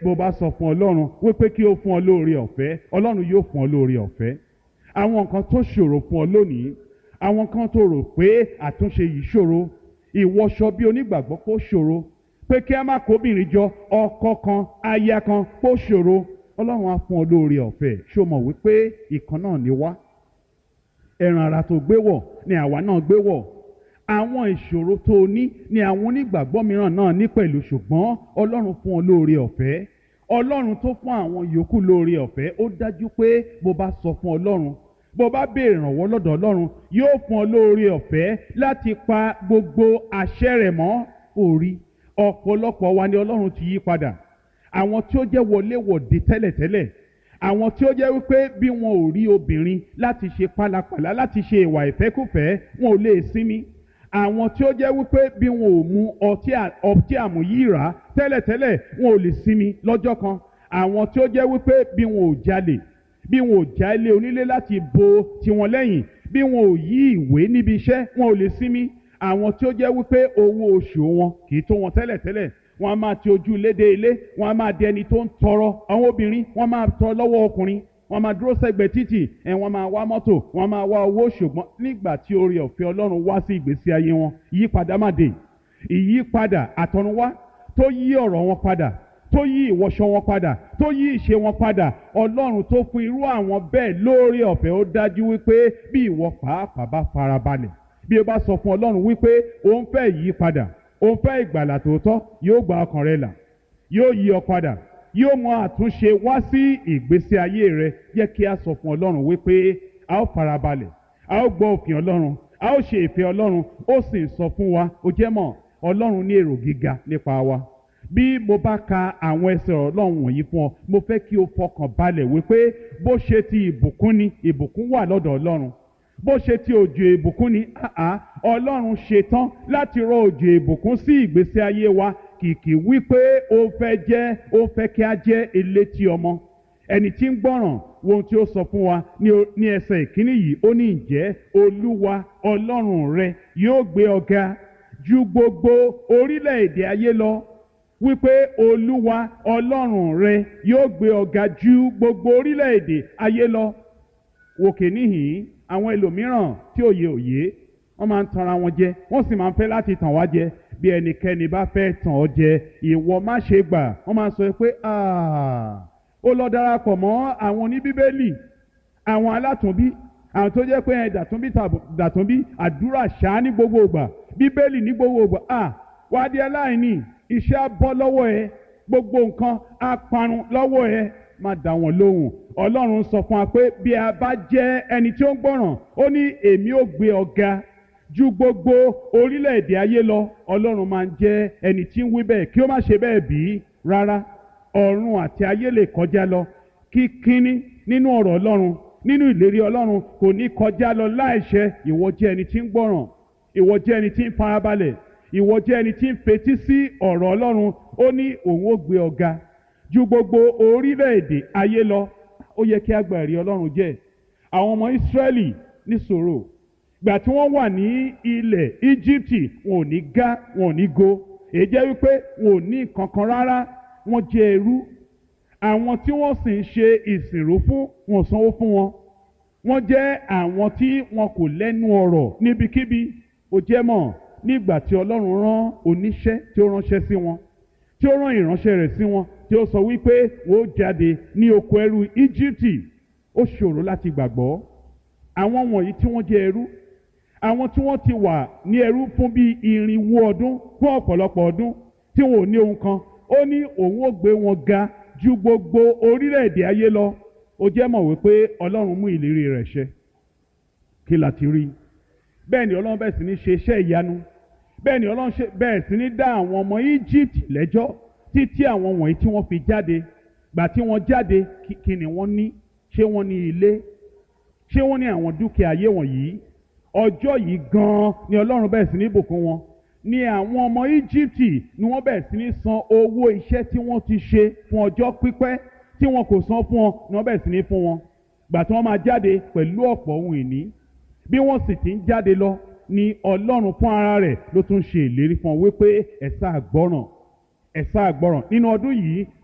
bó bá sọ fún ọlọ́run wípé kí ó fún ọ lóore ọ̀fẹ́ ọlọ́run yóò fún ọ lóore ọ̀fẹ́ àwọn nǹkan tó ṣòro fún ọ lónìí àwọn kan tó rò pé àtúnṣe yìí ṣòro ìwọṣọ bí onígbàgbọ́ kó ṣòro pé kí a má kóbìnrin jọ ọkọ kan aya kan kó ṣòro ọlọ́run á fún ọ lóore ọ̀fẹ́ ṣó mọ̀ wípé ìkan náà ni wá ẹran ara tó gbé wọ̀ ni àwa náà gbé wọ̀ àwọn ìṣòro tó o ní ni àwọn onígbàgbọ́ mìíràn náà ní pẹ̀lú ṣùgbọ́n ọlọ́run fún ọ lóore ọ̀fẹ́ ọlọ́run tó fún àwọn yòókù lóore ọ̀fẹ́ ó dájú pé bó bá sọ fún ọlọ́run bó bá béèrè ìrànwọ́ lọ́dọ̀ ọlọ́run yóò fún ọ lóore ọ̀fẹ́ láti pa gbogbo àṣẹ rẹ̀ mọ́ orí ọ̀pọ̀lọpọ̀ wa ni ọlọ́run ti yí padà àwọn tí ó jẹ́ wọléwọ̀de tẹ́lẹ̀tẹ́lẹ̀ àwọn tí ó jẹ́ wípé bí wọn ò rí obìnrin láti ṣe pálapàla láti ṣe ìwà ìfẹ́kùfẹ́ wọn ò lè sinmi àwọn tí ó jẹ́ wípé bí wọn ò mu ọtí ọtí àmúyíra tẹ́lẹ̀tẹ́lẹ̀ wọn ò lè sinmi lọ́jọ́ kan àwọn tí ó jẹ́ wípé bí wọn ò jalè bí wọn ò já ilé onílé láti bo tiwọn lẹ́yìn bí wọn ò yí ìwé níbi iṣẹ́ wọn ò lè sinmi àwọn tí ó jẹ́ wípé owó oṣù wọn kì í tó wọn tẹ́lẹ̀tẹ́lẹ̀ wọn a máa ti ojú ilé dé ilé wọn a máa di ẹni tó ń tọrọ àwọn obìnrin wọn máa tọrọ lọ́wọ́ ọkùnrin wọn máa dúró sẹ́gbẹ̀ẹ́ títì ẹ wọn máa wá mọ́tò wọn máa wá owó ṣùgbọ́n nígbà tí oore ọ̀fẹ́ Ọlọ́run wá sí ìgbésí ayé wọn ìyípadà má dé ìyípadà àtọ̀runwá tó yí ọ̀rọ̀ wọn padà tó yí ìwọṣọ wọn padà tó yí ìṣe wọn padà Ọlọ́run tó fún irú àwọn bẹ́ẹ̀ lóore ọ̀fẹ́ ó dájú wípé bí ìwọ pàápàá bá farabalẹ̀ bí o bá sọ fún Ọlọ́run wípé òun fẹ́ yí padà òun fẹ́ ìgbàlà tòótọ́ yóò gba ọkàn rẹ là yóò yí ọ padà yóò mú àtúnṣe wá sí ìgbésí ayé rẹ jẹ́ kí a sọ fún Ọlọ́run wípé a ó farabalẹ̀ a ó gbọ́ òfin Ọlọ́run a ó ṣe ìfẹ́ Ọlọ́run ó sì sọ fún wa ó jẹ́ mọ̀ Ọlọ́run ní èrò gíga nípa wa bí mo bá ka àwọn ẹsẹ̀ Ọlọ́run wọ̀nyí fún ọ mo fẹ́ kí o fọkàn balẹ̀ wípé bó ṣe ti ìbùkún ni ìbùkún wà lọ́dọ̀ Ọlọ́run bó ṣe ti òjò ìbùkún ni àá ọlọ́run ṣetán láti rọ òjò ìbùkún sí ìgbésí ayé wa kìkì wípé ó fẹ́ jẹ́ ó fẹ́ kí a jẹ́ elétí ọmọ ẹni tí ń gbọ́ràn wo ohun tí ó sọ fún wa ní ẹsẹ̀ ìkíní yìí ó ní ǹjẹ́ olúwa ọlọ́run rẹ yóò gbé ọ ga ju gbogbo orílẹ̀-èdè ayé lọ wípé olúwa ọlọ́run rẹ yóò gbé ọ ga ju gbogbo orílẹ̀-èdè ayé lọ wòkè níhìn àwọn ẹlòmíràn tí òye òye wọ́n máa ń tanra wọn jẹ wọ́n sì máa ń fẹ́ láti tàn wá jẹ bí ẹnikẹ́ni bá fẹ́ tàn ọ́ jẹ ìwọ má ṣe gbà wọ́n máa ń sọ pé ó lọ darapọ̀ mọ́ àwọn oníbíbélì àwọn alátùnbí àwọn tó jẹ́ pé ẹ dàtúnbí dàtúnbí àdúrà ṣáá ní gbogbo ìgbà bíbélì ní gbogbo ìgbà wá di aláìní iṣẹ́ á bọ́ lọ́wọ́ ẹ gbogbo nǹkan á parun lọ́wọ́ ẹ má dá wọn lóhùn ọlọ́run sọ fún wa pé bí a bá jẹ́ ẹni tí ó ń gbọ́ràn ó ní èmi ò gbé ọ ga ju gbogbo orílẹ̀-èdè ayé lọ ọlọ́run máa ń jẹ́ ẹni tí ń wí bẹ́ẹ̀ kí ó má ṣe bẹ́ẹ̀ bí rárá ọ̀run àti ayé lè kọjá lọ kí kínní nínú ọ̀rọ̀ ọlọ́run nínú ìlérí ọlọ́run kò ní kọjá lọ láìṣẹ ìwọ jẹ́ ẹni tí ń gbọ́ràn ìwọ jẹ́ ẹni tí ń farabalẹ̀ ìwọ jẹ́ ẹni tí ń fetí sí ọ̀rọ̀ ọlọ́run ó ní òun ó gbé ọ ga ju gbogbo orílẹ̀-èdè ayé lọ ó yẹ kí a gba ẹ̀rí ọlọ́run jẹ́ àwọn ọmọ ìsírẹ́lì níṣòro gbà tí wọ́n wà ní ilẹ̀ íjíbítì wọn ò ní gá wọn ò ní go èyí jẹ́ wípé wọn ò ní nǹkan kan rárá wọ́n jẹ́ ẹrú àwọn tí wọ́n sì ń ṣe ìsìnrú fún wọn sanwó fún wọn wọ́n jẹ́ àwọn tí wọn kò lẹ́nu ọ̀rọ̀ níbikíbi ó jẹ́ mọ̀ nígbà tí ọlọ́run rán oníṣẹ́ tí ó ránṣẹ́ sí wọn tí ó rán ìránṣẹ́ rẹ̀ sí wọn tí ó sọ wípé wọ́n ó jáde ní oko ẹrú íjíbítì ó ṣòro láti gbàgbọ́ àwọn wọ̀nyí tí wọ́n jẹ́ ẹrú àwọn tí wọ́n ti wà ní ẹrú fún bíi irinwó ọdún fún ọ̀pọ̀lọpọ̀ ọdún tí wọn ò ní ohun kan ó ní òun ó gbé wọn ga ju gbogbo orílẹ̀-èdè ayé lọ ó jẹ́ mọ̀ wípé ọlọ́run mú ìlérí rẹ̀ ṣẹ kí la ti rí bẹ́ẹ̀ ni ọlọ́run bẹ́ẹ̀ sì ní ṣe iṣẹ́ ìyanu bẹ́ẹ̀ ni ọlọ́run bẹ́ẹ̀ sì ní dá àwọn ọmọ Egypt lẹ́jọ́ títí àwọn wọ̀nyí tí wọ́n fi jáde gbà tí wọ́n jáde kí ni wọ́n ní ṣé wọ́n ní ilé ṣé wọ́n ní àwọn dúkìá ayé wọ̀nyí ọjọ́ yìí gan-an ni ọlọ́run bẹ́ẹ̀ sì ní bùkún wọn ni àwọn ọmọ Íjíbítì ni wọ́n bẹ̀rẹ̀ sí ní san owó iṣẹ́ tí wọ́n ti ṣe fún ọjọ́ pípẹ́ tí wọn kò san fún wọn ni wọ́n bẹ̀rẹ̀ sí ní fún wọn gbà tí wọ́n máa jáde pẹ̀lú ọ̀pọ̀ ohun ìní bí wọ́n sì ti ń jáde lọ ni ọlọ́run fún ara rẹ̀ ló tún ṣe ìlérí fún wọn wípé ẹ sáà gbọ́ràn ẹ sáà gbọ́ràn nínú ọdún yìí